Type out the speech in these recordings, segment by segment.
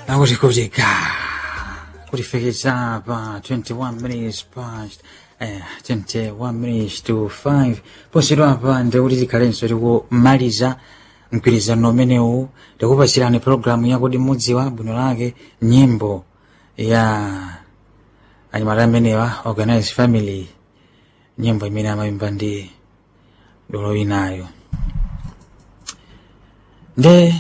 akuti kuti ga kutifikisa pa 21 minutes past eh, 21 minutes to 5 posidwa pa ndikuti tikhalenso tikumaliza mgwirizano umenewu tikupasirani programu yakuti mudziwa bwino lake nyimbo ya anyamata amenewa organized family nyimbo imene amayimba ndi dolo inayo nde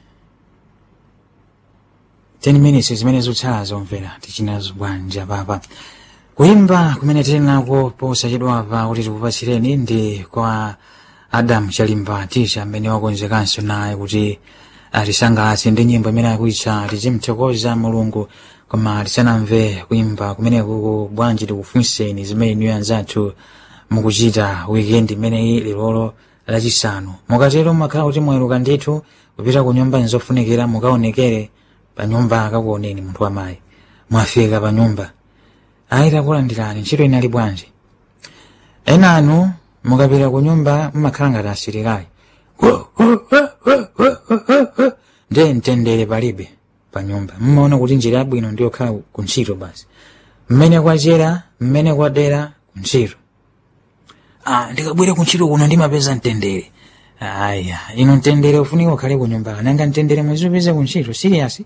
10 minutes zimene zikutsala zomvera tichinazo bwanja papa kuimba kumene tili nako posachedwapa kuti tikupatsireni ndi kwa adam chalimba tisha amene wakonzekanso naye kuti atisangalatse ndi nyimbo imene akuitcha tichimthokoza mulungu koma tisanamve kuimba kumene kuku bwanji tikufunseni zimene inuyo anzathu mukuchita weekend imeneyi lilolo lachisanu mukatero mmakhala kuti mwaweruka ndithu kupita ku nyumba nzofunikira mukaonekere pa nyumba akakuoneni munthu wamayi mwafika pa nyumba ayi takulandirani ntchito inali bwanji enanu mukapita ku nyumba mmakhala ngati asilikali nde mtendere palibe pa nyumba mmaona kuti njira yabwino ndiyokhala ku ntchito basi mmene kwachera mmene kwadera ku ntchito ah, ndikabwera ku ntchito kuno ndimapeza mtendere aya ino mtendere ufunika ukhale ku nyumba nanga mtendere mwezi upeze ku ntchito serious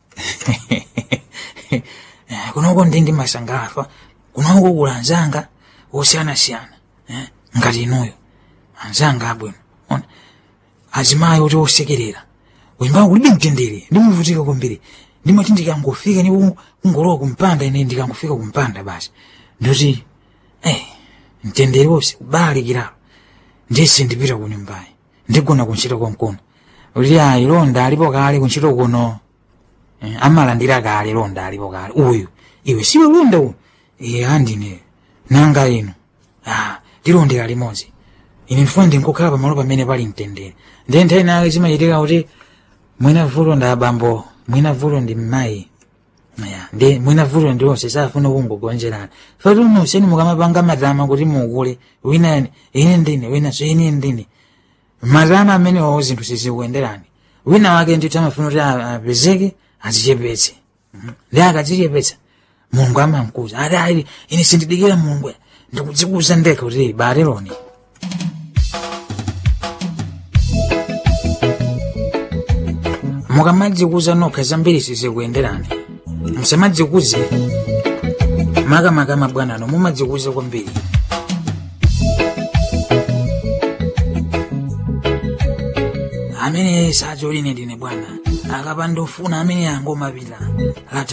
kunoko ndi ndi masangafa kunoko kula anzanga osiyanasiyana eh? ngati inuyo anzanga abwino ona azimayi kuti osekerera wimba kulibe mtendere ndimuvutika kwambiri ndimati ndikangofika ni kungolowa kumpanda ine ndikangofika kumpanda basi ndoti eh, mtendere wonse kubalikiralo ndisi ndipita ku nyumbayi ndigona kuntchito konkuno kuti ayi londa alipo kale kuntchito kuno eh, amalandira kale londa alipo kale uyu iwe siwe londa uyu iye andine nanga ino ah, tilondera limodzi ine ndifuna ndinkukhala pamalo pamene pali mtendere ndiye nthawi nake zimachitika kuti mwina vuto ndi abambo mwina vuto ndi mmayi ya ndi mwina vuto ndi onse safuna kungogonjerana fatu nonseni mukamapanga matama kuti mukule wina ine ndine winanso ine ndine matama amenewo zinthu sizikuyenderani wina wake ndithu amafuna kuti apezeke azichepetse ndi akazichepetsa mulungu amamkuza ati ayi ine sindidikira mulungu ndikudzikuza ndekha kuti bareloni mukamadzikuza nokha zambiri sizikuyenderani musamadzikuze makamaka mabwanano mumadzikuza kwambiri amene sacho line ndine bwana akapandofuna amene angomapita